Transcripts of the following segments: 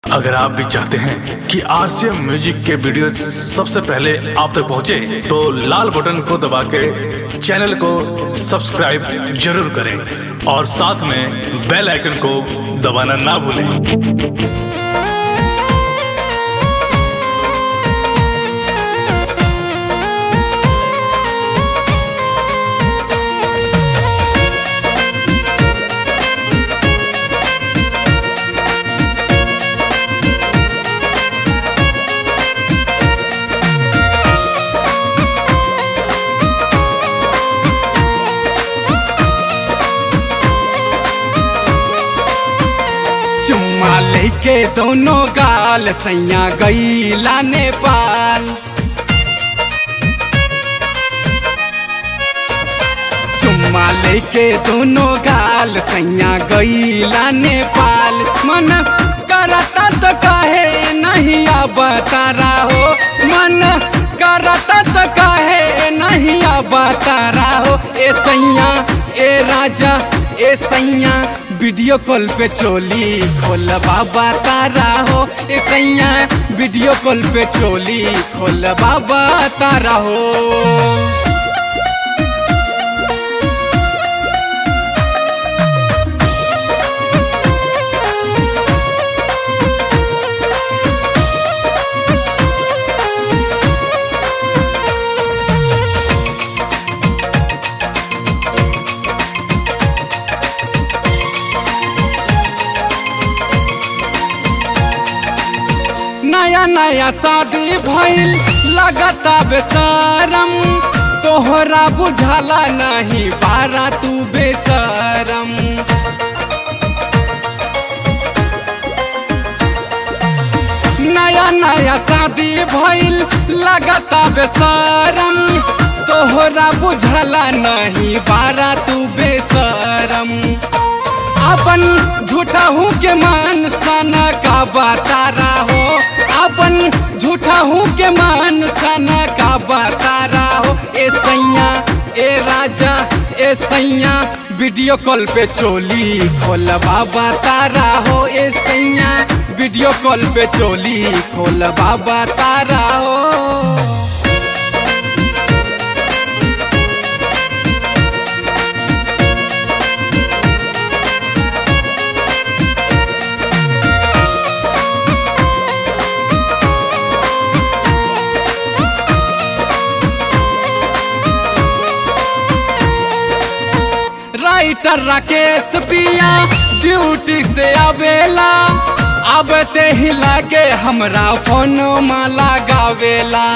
अगर आप भी चाहते हैं कि आरसीएम म्यूजिक के वीडियो सबसे पहले आप तक पहुंचे, तो लाल बटन को दबा के चैनल को सब्सक्राइब जरूर करें और साथ में बेल आइकन को दबाना ना भूलें चुम्मा लेके दोनों गाल सैया गईला नेपाल चुम्मा लेके दोनों गाल सैया गईला नेपाल मन करता तो काहे नहीं अब तारा हो मन करता तो काहे नहीं अब तारा हो ए सैया ए राजा ए सैया वीडियो कॉल पे चोली खोल बाबा तारा हो ए सैया वीडियो कॉल पे चोली खोल बाबा तारा हो नया नया शादी भइल लगता बेसरम तोहरा बुझाला नहीं पारा तू बेसरम नया नया शादी भइल लगता बेसरम तोहरा बुझाला नहीं पारा तू बेसरम अपन झूठा के मान सना का बतारा हो अपन झूठा के मान सना का बतारा हो ए सैया ए राजा ए सैया वीडियो कॉल पे चोली खोल बाबा तारा हो ए सैया वीडियो कॉल पे चोली खोल बाबा तारा हो राइटर राकेश पिया ड्यूटी से आवेला अब ते ही लागे हमरा फोन माला गावेला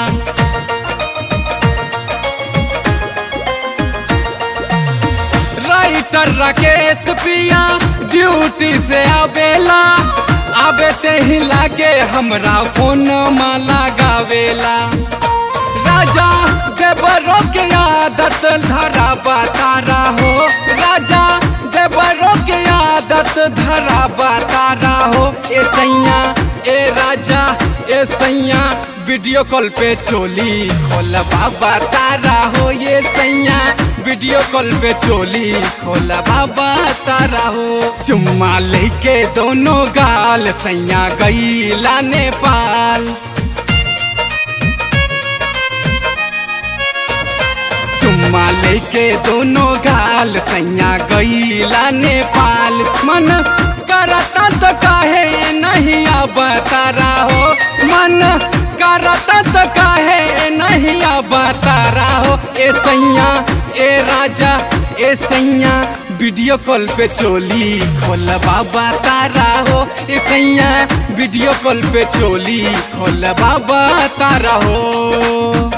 राइटर राकेश पिया ड्यूटी से आवेला अब ते ही लागे हमरा फोन माला गावेला राजा देवरों के आदत धरा बतारा हो राजा देवरों के आदत धरा बतारा हो ए सैया ए राजा ए सैया वीडियो कॉल पे चोली खोल बाबा तारा हो ये सैया वीडियो कॉल पे चोली खोल बाबा तारा हो चुम्मा लेके दोनों गाल सैया गईला नेपाल चुम्मा लेके दोनों गाल सैया गईला नेपाल मन करता तो काहे नहीं अब तारा हो मन करता तो काहे नहीं अब तारा हो ए सैया ए राजा ए सैया वीडियो कॉल पे चोली खोल बाबा तारा हो ए सैया वीडियो कॉल पे चोली खोल बाबा तारा हो